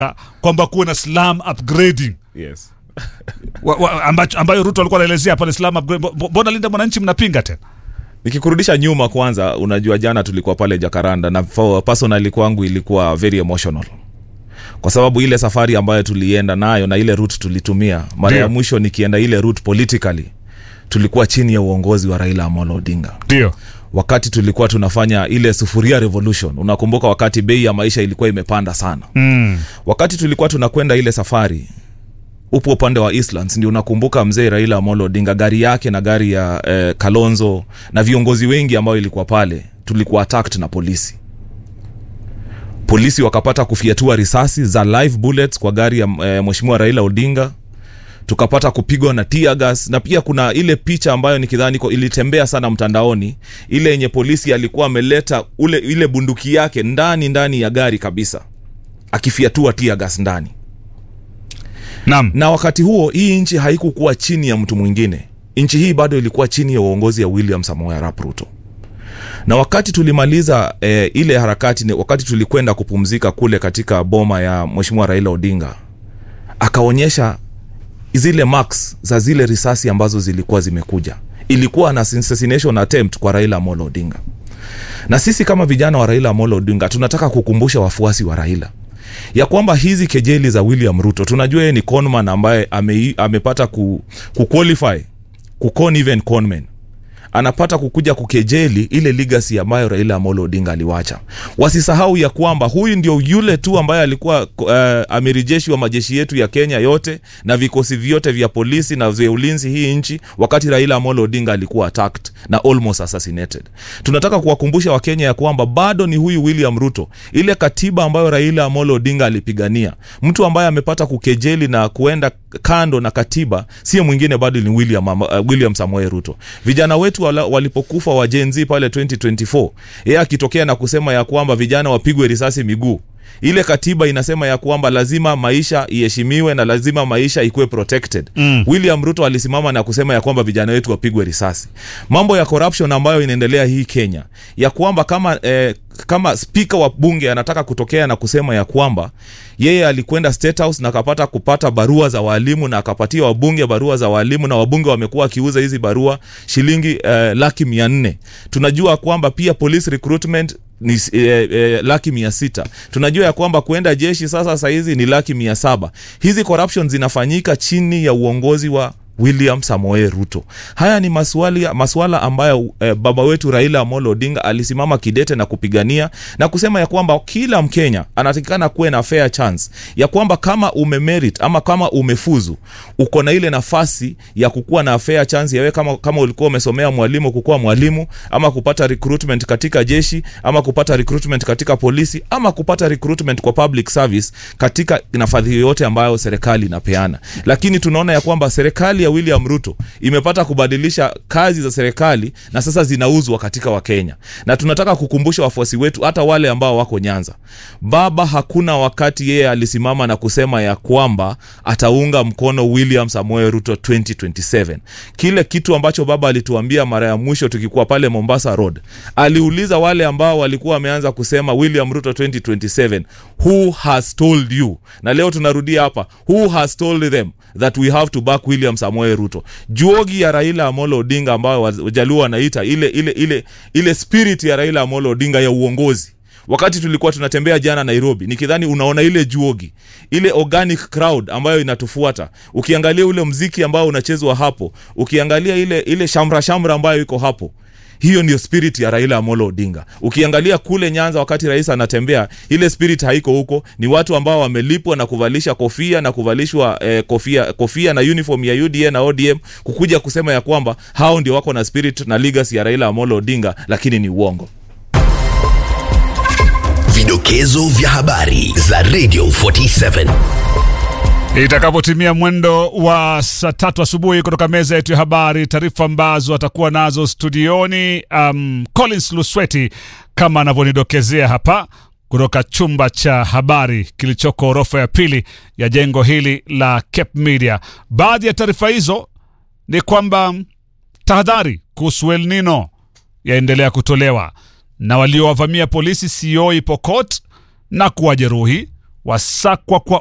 kwamba kuwe na slum upgrading yes. wa, wa, ambacho, ambayo Ruto alikuwa anaelezea pale slum upgrade. Mbo- Mbona Linda Mwananchi mnapinga tena? nikikurudisha nyuma kwanza unajua jana tulikuwa pale jakaranda na for personally kwangu ilikuwa very emotional kwa sababu ile safari ambayo tulienda nayo na ile route tulitumia mara ya Ndio. mwisho nikienda ile route politically tulikuwa chini ya uongozi wa raila amolo odinga Ndio. wakati tulikuwa tunafanya ile sufuria revolution unakumbuka wakati bei ya maisha ilikuwa imepanda sana Mm. wakati tulikuwa tunakwenda ile safari upo upande wa Eastlands ndio unakumbuka mzee Raila Amolo Odinga gari yake na gari ya eh, Kalonzo na viongozi wengi ambao ilikuwa pale tulikuwa attacked na polisi polisi wakapata kufiatua risasi za live bullets kwa gari ya eh, mheshimiwa Raila Odinga tukapata kupigwa na tear gas na pia kuna ile picha ambayo nikidhani iko- ilitembea sana mtandaoni ile yenye polisi alikuwa ameleta ule ile bunduki yake ndani ndani ya gari kabisa akifiatua tear gas ndani Naam. na wakati huo hii nchi haikukuwa chini ya mtu mwingine nchi hii bado ilikuwa chini ya uongozi ya william samoei arap ruto na wakati tulimaliza eh, ile harakati ni wakati tulikwenda kupumzika kule katika boma ya mheshimiwa raila odinga akaonyesha zile marks za zile risasi ambazo zilikuwa zimekuja ilikuwa na assassination attempt kwa raila amolo odinga na sisi kama vijana wa raila amolo odinga tunataka kukumbusha wafuasi wa raila ya kwamba hizi kejeli za william ruto tunajua yeye ni conman ambaye ame, amepata ku, kuqualify kukon even conman anapata kukuja kukejeli ile legacy ambayo raila amolo odinga aliwacha wasisahau ya kwamba huyu ndio yule tu ambaye alikuwa uh, amiri jeshi wa majeshi yetu ya kenya yote na vikosi vyote vya polisi na vya ulinzi hii nchi wakati raila amolo odinga alikuwa attacked na almost assassinated tunataka kuwakumbusha wakenya ya kwamba bado ni huyu william ruto ile katiba ambayo raila amolo odinga alipigania mtu ambaye amepata kukejeli na kuenda kando na katiba sio mwingine bado ni william, uh, william samoe ruto vijana wetu wala, walipokufa wa Gen Z pale 2024 yeye akitokea na kusema ya kwamba vijana wapigwe risasi miguu ile katiba inasema ya kwamba lazima maisha iheshimiwe na lazima maisha ikuwe protected mm. william ruto alisimama na kusema ya kwamba vijana wetu wapigwe risasi mambo ya corruption ambayo inaendelea hii kenya ya kwamba kama eh, kama spika wa bunge anataka kutokea na kusema ya kwamba yeye alikwenda state house na akapata kupata barua za walimu na akapatia wabunge barua za walimu na wabunge wamekuwa wakiuza hizi barua shilingi eh, laki mia nne tunajua kwamba pia police recruitment ni eh, eh, laki mia sita tunajua ya kwamba kuenda jeshi sasa sahizi ni laki mia saba hizi corruption zinafanyika chini ya uongozi wa william samoe ruto haya ni maswali, maswala ambayo eh, baba wetu raila amolo odinga alisimama kidete na kupigania na kusema ya kwamba kila mkenya anatakikana kuwe na fair chance ya kwamba kama umemerit ama kama umefuzu uko na ile nafasi ya kukuwa na fair chance yawe kama, kama ulikuwa umesomea mwalimu kukuwa mwalimu ama kupata recruitment katika jeshi ama kupata recruitment katika polisi ama kupata recruitment kwa public service katika nafadhi yoyote ambayo serikali inapeana lakini tunaona ya kwamba serikali ya william ruto imepata kubadilisha kazi za serikali na sasa zinauzwa katika wakenya na tunataka kukumbusha wafuasi wetu hata wale ambao wako nyanza baba hakuna wakati yeye alisimama na kusema ya kwamba ataunga mkono william samuel ruto 2027 kile kitu ambacho baba alituambia mara ya mwisho tukikuwa pale mombasa road aliuliza wale ambao walikuwa wameanza kusema william ruto 2027 who has told you na leo tunarudia hapa who has told them that we have to back william samuel ruto juogi ya raila amolo odinga ambayo wajaluo wanaita ile ile ile ile spirit ya raila amolo odinga ya uongozi wakati tulikuwa tunatembea jana nairobi nikidhani unaona ile juogi ile organic crowd ambayo inatufuata ukiangalia ule mziki ambao unachezwa hapo ukiangalia ile ile shamra shamra ambayo iko hapo hiyo ndio spirit ya raila amolo odinga ukiangalia kule nyanza wakati rais anatembea ile spirit haiko huko ni watu ambao wamelipwa na kuvalisha kofia na kuvalishwa eh, kofia kofia na uniform ya uda na odm kukuja kusema ya kwamba hao ndio wako na spirit na legacy ya raila amolo odinga lakini ni uongo Vidokezo vya habari za Radio 47. Itakapotimia mwendo wa saa tatu asubuhi kutoka meza yetu ya habari, taarifa ambazo atakuwa nazo studioni um, Collins Lusweti kama anavyonidokezea hapa kutoka chumba cha habari kilichoko orofa ya pili ya jengo hili la Cape Media. Baadhi ya taarifa hizo ni kwamba tahadhari kuhusu El Nino yaendelea kutolewa na waliowavamia polisi Sioi Pokot na kuwajeruhi wasakwa kwa